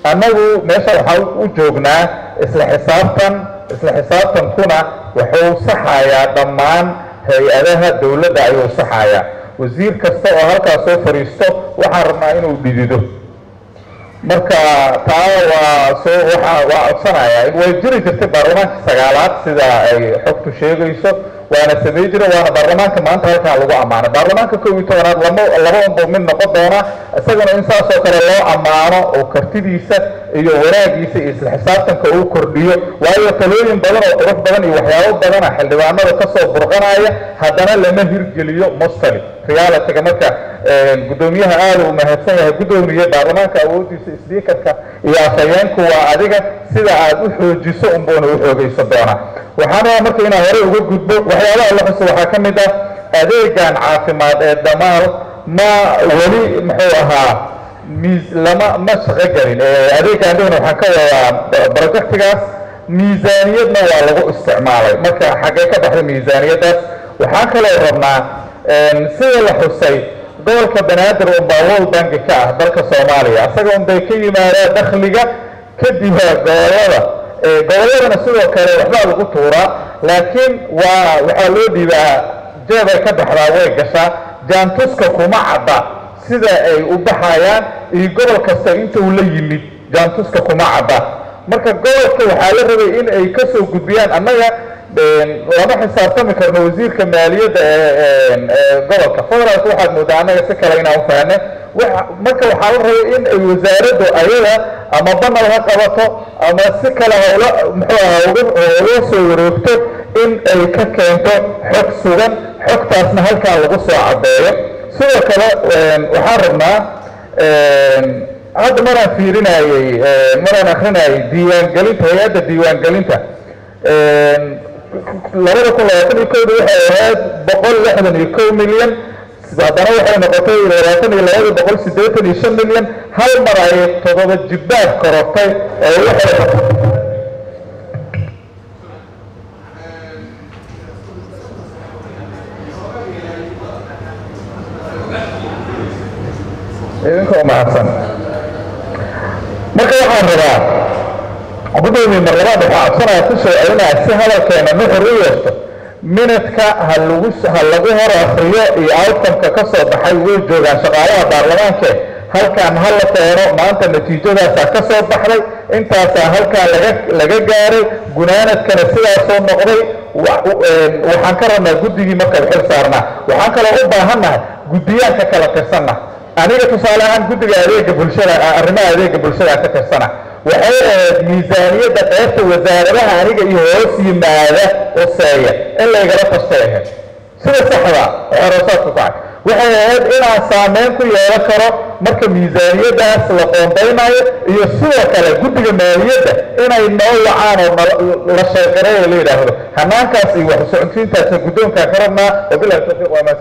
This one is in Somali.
annagu meesha waxaa u joognaa isla xisaabtan isla xisaabtankuna wuxuu saxayaa dhammaan hay-adaha dowladda ayuu saxayaa wasiir kasta oo halkaas soo fadhiisto waxaan rabnaa inuu dhidido marka taa waa soo waa waa codsanaya way jiri jirtay baarlamaanka sagaalaad sida ay xogtu sheegayso waana samey jira waana baarlamaanka maanta halkaa lagu ammaanay baarlamaanka kow iyo tobanaad lama laba unbuu mid noqon doona isagana in saasoo kale loo ammaano oo kartidiisa iyo wanaagiisa iyo isla xisaabtanka uu kordhiyo waayo talooyin badan oo qurux badan iyo waxyaabo badana xildhibaanada kasoo burqanaya haddana lama hirgeliyo mostali realityga marka guddoomiyaha aada uu mahadsan yahay guddoomiye baarlamaanka awoodiisa sbiikarka iyo afhayeenku waa adiga sida aad u xoojiso unbuuna u xoogaysan doonaa waxaan rabaa marka inaan hore uga gudbo waxyaabaha la xuso waxaa ka mid ah adeegan caafimaad ee damaal ma weli muxuu ahaa miis lama ma shaqo gelin adeegan dhihna waxaan ka wadaa projectigaas miisaaniyadna waa lagu isticmaalay marka xaggee ka baxday miisaaniyaddaas waxaan kaloo rabnaa sida la xusay gobolka banaadir unbaa world bank ka ah dalka soomaaliya isaga unbay ka yimaadaan dakhliga kadib gobolada gobolladana sidoo kale waxbaa lagu tuuraa laakiin waa waxaa loo dhiibaa jeebay ka baxdaa way gashaa jaantuska kuma cadda sida ay u baxayaan iyo gobol kasta inta uu la yimid jaantuska kuma cadda marka gobolka waxaa la rabay in ay kasoo gudbiyaan annaga lama xisaabtami karno wasiirka maaliyadda ee gobolka federaalk waxaad moodaa annaga si kale inaan ufahne marka waxaa la rabay in ay wasaaraddu ayada ama banal ha qabato ama si kale hawla muxuu aha uga soo wareegto in ay ka keento xog sugan xogtaasna halkaa lagu soo caddeeyo sidoo kale waxaan rabnaa hadda maraan fiirinayey maraan akrinayay diiwaangelinta hay-adda diiwaangelinta labada kun labaatan iyo kowda waxay ahayd boqol lixdan iyo kow milyan haddana waxay noqotay labaatan iyo labada boqol siddeetan iyo shan milyan hal mar ayay toddoba jibbaad korortay oo waxay idinkoo mahadsan marka waxaan rabaa gudoomiye mar labaad waxaa codsanaya ku soo celinaya si hadalkeena nuxur u yeesto minadka ha lagu ha lagu hor akriyo iyo outcomeka ka soo baxay way joogaan shaqaalaha baarlamaanke halkaan ha la keeno maanta natiijadaasaa ka soo baxday intaasaa halkaa laga laga gaaray gunaanadkana sidaasoo noqday waxaan ka rabnaa guddigii marka xil saarnaa waxaan kaloo u baahannahay guddiyaanka kala tirsanna aniga tusaale ahaan guddiga adeega bulshada arrimaha adeega bulshada ka tirsana waxay ahayd miisaaniyadda qeybta wasaaradaha aniga iyo hoos yimaada oseeya in laygala tastay ahayd sida saxda xerosaadku kacay waxay ahayd inaan saameyn ku yeelan karo marka miisaaniyaddaas la qoondaynayo iyo sidoo kale guddiga maaliyadda inay noo wacaan oo la sheegareeyo la yidhaahdo hanaankaas iyo wax socodsiintaasna guddoonkaan ka rabnaa wabilahi tawfiiq waa